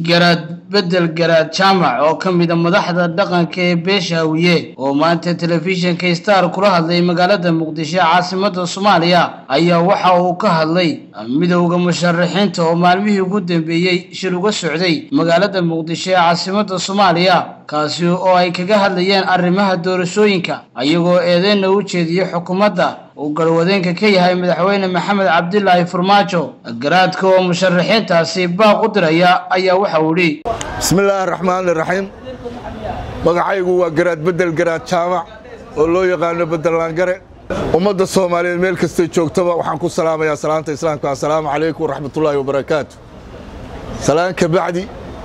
garaad bedel garaad jaamac oo ka mida madaxda dhaqanka ee beesha hawiye oo maanta telefishinka star kula hadlay magaalada muqdisho caasimada soomaaliya ayaa waxa uu ka hadlay midowda musharaxiinta oo maalmihii ugu dambeeyey shir uga socday magaalada muqdisho ee caasimada soomaaliya kaasi oo ay kaga hadlayeen arrimaha doorashooyinka ayagoo eedeyna u jeediyey xukuumadda uu garwadeenka ka yahay madaxweyne maxamed cabdilaahi farmaajo garaadka oo musharaxiintaasi baaq u diraya ayaa waxa uu idhi bismillaahi raxmaan iraxiim magacaygu waa garaad bedel garaad jaamac oo loo yaqaano bedellaangare ummadda soomaaliyeed meel kastay joogtaba waxaan ku salaamayaa salaanta islaamka assalaamu calaykum waraxmatullaahi wabarakaatu salaan ka bacdi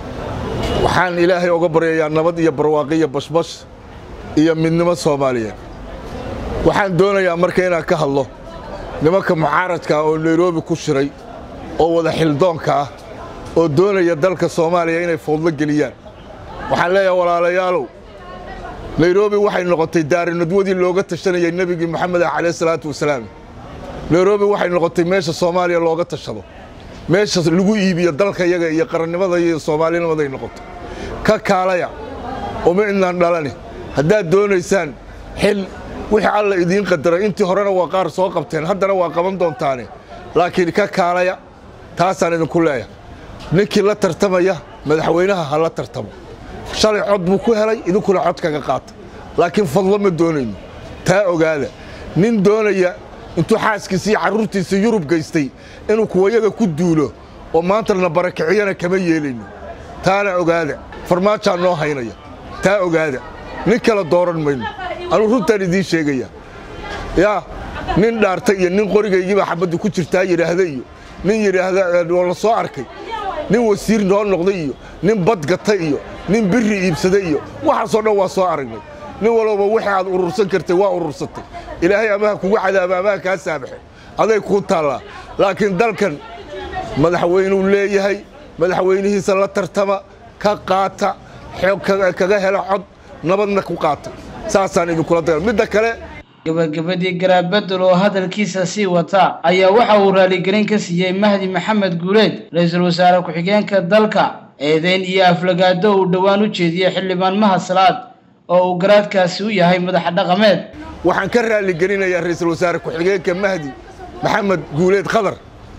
waxaan ilaahay oga baryayaa nabad iyo barwaaqi iyo bashbash iyo midnimo soomaaliyeed waxaan doonayaa marka inaan ka hadlo nimanka mucaaradka ah oo nairobi ku shiray oo wada xildoonka ah oo doonaya dalka soomaaliya inay foodlo geliyaan waxaan leeyahay walaalayaalow nairobi waxay noqotay daarinadwadii looga tashanayay nebigii moxamed ah calayh salaatu wasalaam nairobi waxay noqotay meesha soomaaliya looga tashado meesha lagu iibiyo dalka yaga iyo qarannimada iyo soomaalinimaday noqoto ka kaalaya uma idnaan dhalani haddaad doonaysaan xil wixii alla idiin qadaray intii horena waa qaar soo qabteen haddana waa qaban doontaane laakiin ka kaalaya taasaan idinku leeyahay ninkii la tartamaya madaxweynaha ha la tartamo shalay cod buu ku helay idinkuna cod kaga qaata laakiin fadlo ma doonayno taa ogaada nin doonaya intuu xaaskiisa iyo carruurtiisa yurub gaystay inuu kuwayaga ku duulo oo maantana barakiciyana kama yeelayno taana ogaada farmaajaa noo haynaya taa ogaada nin kale dooran mayno anuu runtaan idiin sheegaya yaa nin dhaartay iyo nin qorigaygiibaa xabaddu ku jirtaa yidhaahda iyo nin yidhaahda oo la soo arkay nin wasiir noo noqday iyo nin badgata iyo nin biri iibsaday iyo waxaasoo dhan waa soo aragnay nin walowba wixii aad urursan kartay waa urursatay ilaahay amaha kugu cadaaba amaha kaa saabaxe aday kuu taallaa laakiin dalkan madaxweynuu leeyahay madaxweynihiisa la tartama ka qaata xoog kaga hela cod nabadna ku qaata saasaan idinkula daga midda kale gabagabadii garaadbedel oo hadalkiisa sii wata ayaa waxa uu raaligelin ka siiyey mahdi maxamed guuleed ra-iisul wasaare ku-xigeenka dalka eedeyn iyo aflagaado uu dhowaan u jeediyey xildhibaan mahad salaad oo uu garaadkaasi u yahay madaxa dhaqameed waxaan ka raaligelinayaa ra-iisul wasaare ku-xigeenka mahdi maxamed guuleed khadar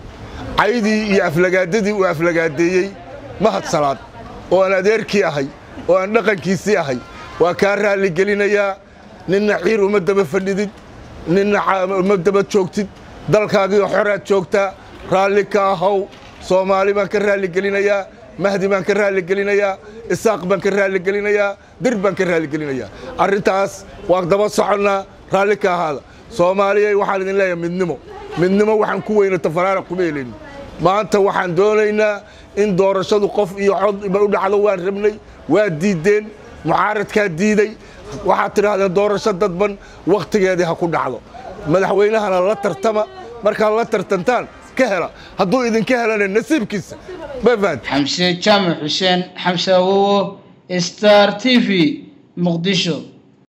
caydii iyo aflagaadadii uu aflagaadeeyey mahad salaad oo aan adeerkii ahay oo aan dhaqankiisii ahay waa kaa raaligelinayaa ninna ciir uma daba fadhidid ninna uma daba joogtid dalkaagiio xoraad joogtaa raalli ka ahow soomaali baan ka raaligelinayaa mahdi baan ka raaligelinayaa isaaq baan ka raaligelinayaa dir baan ka raaligelinayaa arrintaas waa daba soconnaa raalli ka ahaada soomaaliyay waxaan idin leeyahay midnimo midnimo waxaan ku weyna tafaraara kuma helayno maanta waxaan doonaynaa in doorashadu qof iyo cod u dhacdo waan rabnay waa diiddeen mucaaradkaa diiday waxaad tidhaahdeen doorasho dadban wakhtigeedii ha ku dhacdo madaxweynahana la tartama markaad la tartantaan ka hela hadduu idinka helana nasiibkiisa mafahant xamse jaamac xuseen xamse awowo star t v muqdisho